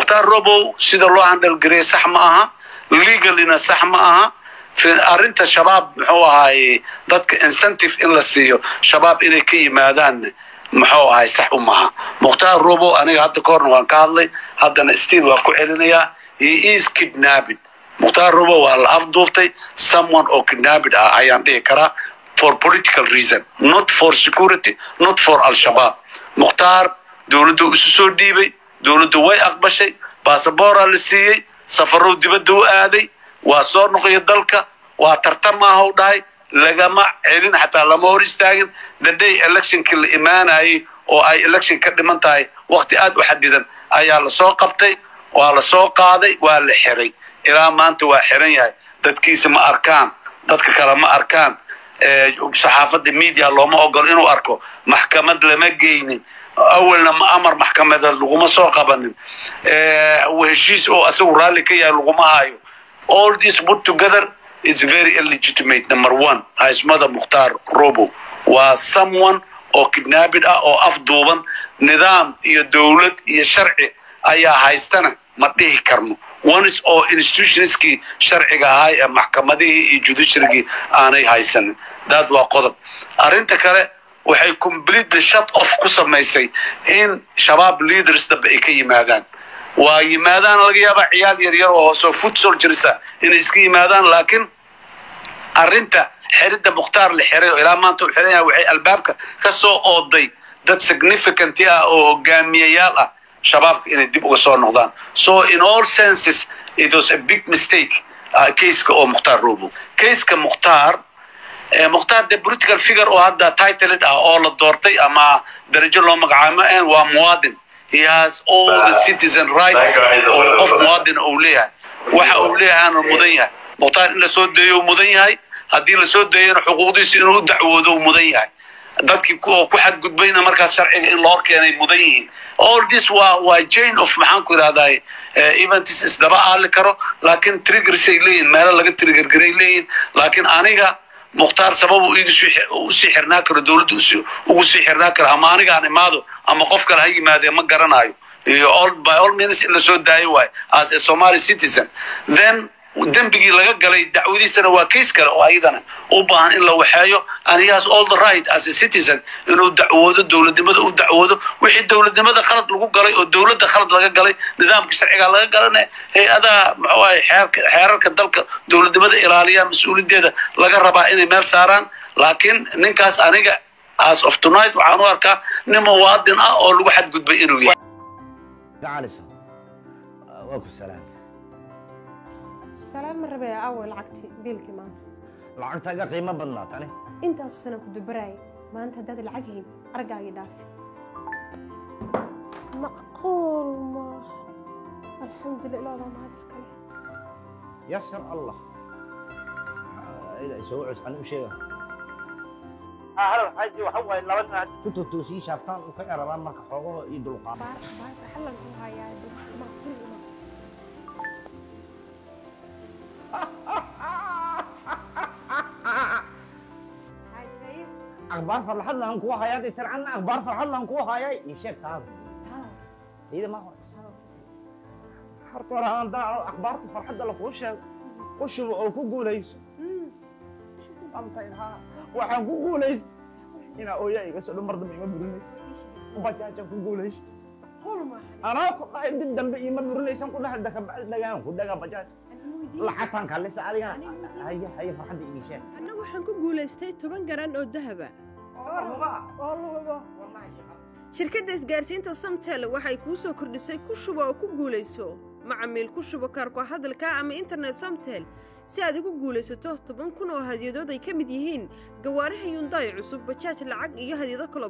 mukhtaar robow sida loo handhalgarey sax ma aha legalina sax ma aha arrinta shabaab muxuu ahaaye dadka incentive in la siiyo shabaab inay ka yimaadaan muxuu ahay sax u maha mukhtaar robow aniga hadda ka horna waan ka hadlay haddana stiil waan ku celinayaa he is kidnapping mukhtaar robow waa la afduubtay someone oo kidnapping ah ayaan dhihi karaa for political reason not for security not for al-shabaab mukhtaar dowladdu isu soo dhiibay dowladdu way aqbashay basaboora la siiyey safarow dibadda u aaday waa soo noqoya dalka waa tartamaaha u dhahay lagama celin xataa lama hor istaagin the day electionkii la imaanayay oo ay election ka dhiman tahay waqti aad u xadidan ayaa lasoo qabtay waa lasoo qaaday waa la xiray ilaa maanta waa xiran yahay dadkiisa ma arkaan dadka kale ma arkaan saxaafadda media looma ogolo inuu arko maxkamad lama geynin awalna ma amar maxkamada laguma soo qabanin heshiis oo asagu raalli ka yahay laguma hayo all this put together it's very illegitimate number one haysmada mukhtaar robo waa someone oo kidnapping ah oo afduuban nidaam iyo dowlad iyo sharci ayaa haystana ma dhihi karno ones oo institutionskii sharciga ahaa ee maxkamadihii iyo judiciarygii aanay haysanin daad waa qodob arrinta kale waxay completely shut off ku samaysay in shabaab leaders dambe ay ka yimaadaan waa yimaadaan laga yaabaa ciyaal yaryar oo hooseo foot soldiersa inay iska yimaadaan laakiin arrinta xiridda mukhtaar la xiray oo ilaa maanta u xiran yahay waxay albaabka ka soo ooday dad significant ah oo hogaamiyayaal ah shabaabka inay dib uga soo noqdaan so in all senses it was a big mistake caseka oo mukhtaar robo caseka mukhtaar mukhtaar de political figure oo hadda titled ah oo la doortay ama darajo loo magacaamo waa muwaadin he has all the citizen rights oo qof muwaadina uu leeyahay waxa uu leeyahaana mudan yahay mukhtaar in lasoo deeyo mudan yahay haddii lasoo deeyana xuquuqdiisa inuu u dacwoodo mudan yahay dadkii oo ku xadgudbayna markaas sharciga in loo keenay mudan yihiin all this waa waa chain of maxaan ku idhahdaa events isdaba aali karo laakiin triggersay leeyihin meelo laga triggergaray leeyihin laakiin aniga mukhtaar sabab uu usii xirnaa karo dowladda ugu sii xirnaa karo ama aniga aan imaado ama qof kale ha yimaadee ma garanayo iyo by all means in lasoo daayo waayo as a somali citizen then dembigii laga galay dacwadiisana waa case kale oo ayadana u baahan in la waxeeyo and he has all the right as a citizen inuu dacwoodo dowladnimada u dacwoodo wixii dowladnimada khalad lagu galay oo dowladda khalad laga galay nidaamka sharciga laga galana hay-adaha muxuu ahay xeerarka dalka dowladnimada ilaaliya mas-uuliyaddeeda laga rabaa inay meel saaraan laakiin ninkaas aniga as of tonight waxaan u arkaa nin muwaadin ah oo lagu xadgudbay inuu yahay salaan ma rabee aaway lacagtii biilkii maanta lacagtaaga qiimo badnaa tani intaasu sanaan ku dubaraayay maanta haddaad lacag hayn argaagii dhaafi macquul maaha alxamdulillah ilaadaa mahad iskale yasar allah soo cus ani u sheega halo xaaji waxa waaye laba nin hadda ku totoosii shaaftaan u ka erabaan marka xoogaho iyo dulqaad baar baar xallan ku hayaa ma guriga ma akhbaar farxad laan kugu hayaa dee tircanna akhbaar farxad laan kugu hayay ii sheeg taada iyada ma hor horta hore aan daaco akhbaarta farxadda lakuu sheego u shubo oo ku guulayso sometime ha waxaan ku guulaysta inaa ooyaa iga soo dhan mar dambe ima burinaysa bajaajaan ku guulaysta anaa ku dhahay dib dambe ima burinaysan ku dhahay dakabacdi dhagaan ku dhagaa bajaaj lacagtaan kaalisa adiga haye haye farxadda ii sheeg anna waxaan ku guulaystay toban garan oo dahaba shirkadda isgaarsiinta samtel waxay kuu soo kordhisay ku shubo oo ku guulayso macamiil ku shubo kaarko hadalka ama internet samtel si aad ugu guulaysato toban kun oo hadyadood ay ka mid yihiin gawaaraha yundaay cusub bajaaj lacag iyo hadyado kalo